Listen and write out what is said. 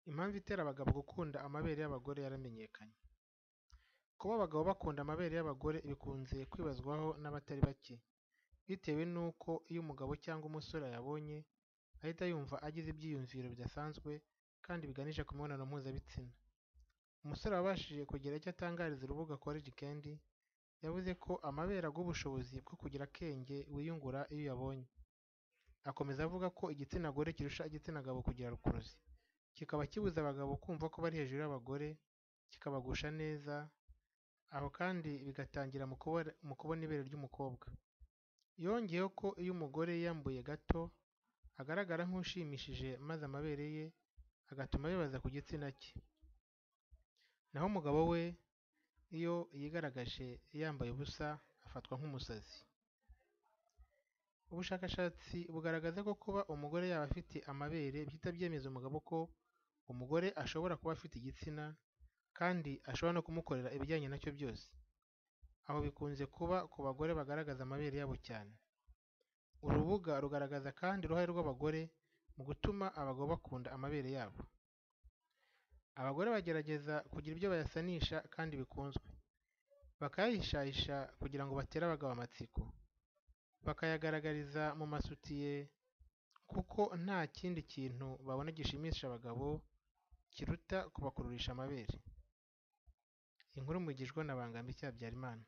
Impamvu itera abagabo gukunda amabere y'abagore yaramenyekanye. Kuba abagabo bakunda amabere y'abagore bikunze kwibazwaho n'abatari bake, bitewe n'uko iyo umugabo cyangwa umusore ayabonye, ahita yumva agize ibyiyumviro bidasanzwe kandi biganisha ku mibonano mpuzabitsina. Umusore wabashije kugira icyo atangariza urubuga College Candy, yavuze ko amabere aguha ubushobozi bwo kugira akenge wiyungura iyo uyabonye. Akomeza avuga ko igitsina gore kirusha igitsina gabo kugira rukuruzi, kikaba kibuza abagabo kumva ko bari hejuru y'abagore, kikabagusha neza, aho kandi bigatangira mu kubona ibere ry'umukobwa. Yongeyeho ko iyo umugore yiyambuye gato, agaragara nk'ushimishije maze amabere ye agatuma bibaza ku gitsina cye. Naho umugabo we iyo yigaragaje yambaye ubusa afatwa nk'umusazi. Ubushakashatsi bugaragaza ko kuba umugore yaba afite amabere bihita byemeza umugabo ko umugore ashobora kuba afite igitsina, kandi ashobora no kumukorera ibijyanye na cyo byose. Aho bikunze kuba ku bagore bagaragaza amabere yabo cyane. Uru rubuga rugaragaza kandi uruhare rw'abagore mu gutuma abagabo bakunda amabere yabo. Abagore bagerageza kugira ibyo bayasanisha kandi bikunzwe, bakayahishahisha kugira ngo batere abagabo amatsiko, bakayagaragariza mu masutiye kuko nta kindi kintu babona gishimisha abagabo kiruta kubakururisha amabere. Inkuru mugejweho na Bangamike Habyarimana.